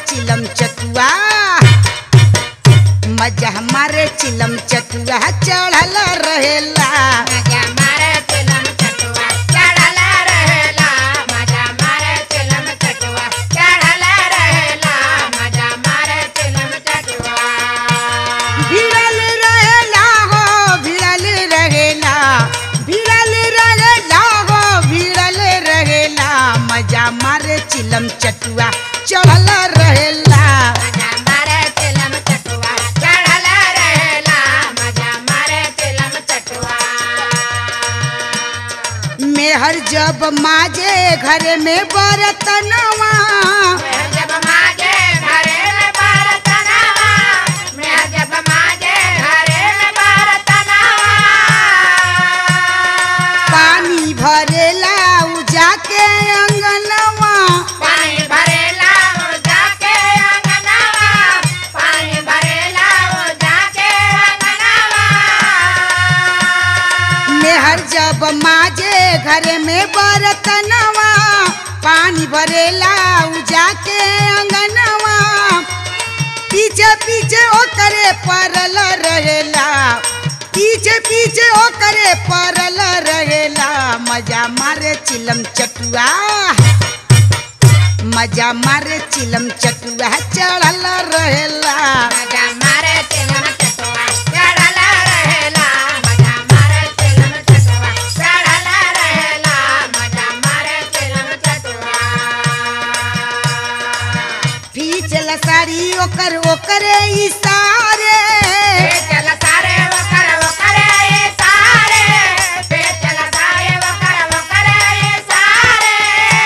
चिलम चटुआ मजा हमारे चिलम चटुआ चढ़ल रहेला मजा मारे चिलम चटुआ चढ़ल रहेला मजा मारे चिलम चटुआ चढ़ल रहेला मजा मारे चिलम चटुआ भिड़ल रहेला हो भिड़ल रहेला भिड़ल रहेला हो भिड़ल रहेला मजा मारे चिलम चटुआ चढ़ल रहेला मजा मारे चिलम चटुआ चढ़ल रहेला मजा मारे चिलम चटुआ मेहर जब माजे घर में बरतनवा मैं जब माजे घरे में बरतनवा मैं जब माजे घरे में बरतनवा पानी भरेला उ जाके अंगनवा पानी भरेला वो जाके अंगनवा पानी भरेला वो जाके अंगनवा मेहर जब माजे घर में बरतनवा पानी भरेला उ जाके अंगनवा पीछे पीछे ओकरे परल रहेला पीछे पीछे ओकरे परल रहेला मजा मारे चिलम चटुआ मजा मारे चिलम चटुआ चढ़ल रहेला मजा मारे चिलम चटुआ चढ़ल रहेला मजा मारे चिलम चटुआ चढ़ल रहेला मजा मारे चिलम चटुआ फीचल साड़ी ओकर ओकरे इशारे चल सारे वकर वकर ये सारे पे चल सारे वकर वकर ये सारे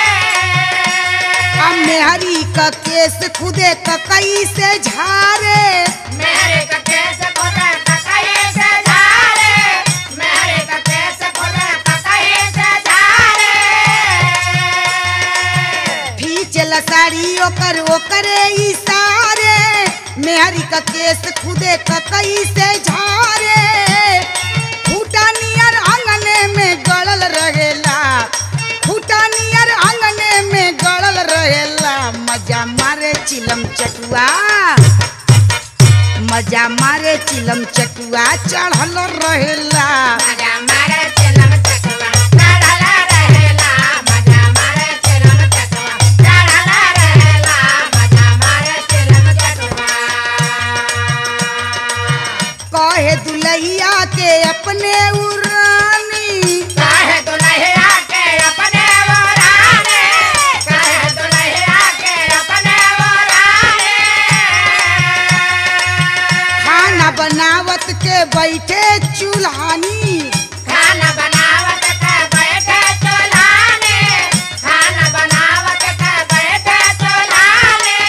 हम मेहरी का केस खुदे ककई से झारे मेरे का केस खोदे ककई से झारे मेरे का केस खोदे ककई से झारे फीचल साड़ी ओकर ओकरे इशारे मेहरी का केस खुदे ककई से झारे फूटा नियर आंगने में गड़ल रहेला फूटा नियर आंगने में गड़ल रहेला मजा मारे चिलम चटुआ मजा मारे चिलम चटुआ चढ़ल रहेला मजा मारे चिलम चटुआ चढ़ल रहेला मजा मारे चिलम चटुआ चढ़ल रहेला मजा मारे चिलम चटुआ कहे दुलहिया के अपने उरानी काहे दुल्हैया के अपने वराने काहे दुल्हैया के अपने वराने खाना बनावत के बैठे चूल्हानी खाना बनावत के बैठे चूल्हाने खाना बनावत के बैठे चूल्हाने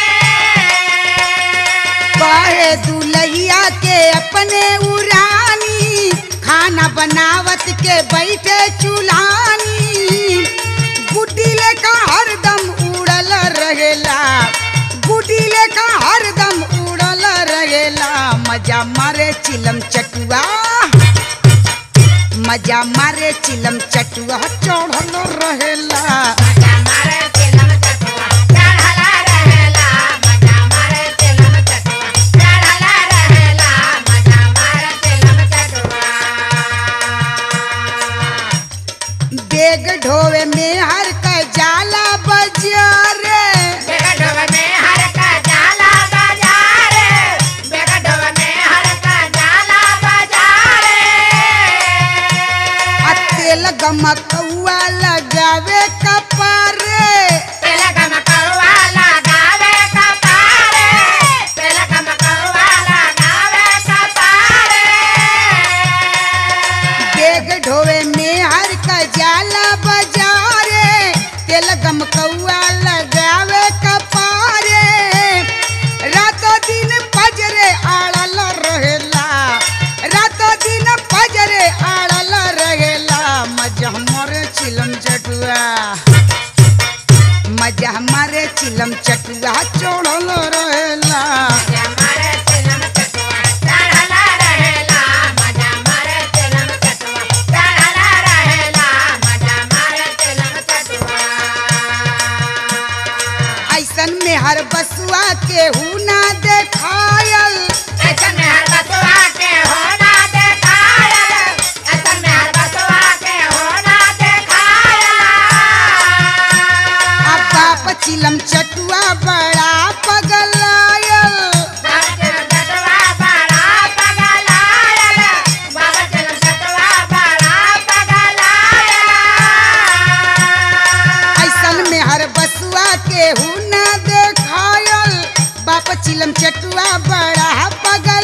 कहे दुलहिया के अपने उरानी खाना बनावत के बैठे चूल्हानी गुड्डी लेका हरदम उड़ल रहेला गुड्डी लेका हरदम उड़ल रहेला मजा मारे चिलम चटुआ मजा मारे चिलम चटुआ चढ़ल रहेला मजा मारे चिलम चटुआ चढ़ल रहेला मजा मारे चिलम चटुआ चढ़ल रहेला मजा मारे चिलम चटुआ बेग ढोवे में हर का जाला बजारे बेगडोब में हर का जाला बाजारे बेगडोब में हर का जाला बाजारे आ तेल गमकौआ लगावे कपारे तिलकम कौवा लगावे कपारे तिलकम कौवा लगावे कपारे बेग ढोवे में हर का जाला बजारे तेल गमकौआ लगावे कपारे रातों दिन पजरे आड़ल रहेला रातों दिन पजरे आड़ल रहेला मजा हमरे चिलम चटुआ मजा हमारे चिलम चटुआ चढ़ल रहेला मजा मारे चिलम चटुआ चढ़ल रहेला मजा मारे चिलम चटुआ चढ़ल रहेला मजा मारे चिलम चटुआ ऐसन में हर बसुआ के हु ना देखायल ऐसन में हर बसवा के होना देखायल ऐसन में हर बसवा के होना देखायल अब बाप चिलम चटुआ बड़ा पगलायल बाबा चलम चटवा बड़ा पगलायल बाबा चलम चटवा बड़ा पगलायल ऐसन में हर बसुआ के हु ना देखायल बाप चिलम चटुआ बड़ा पगल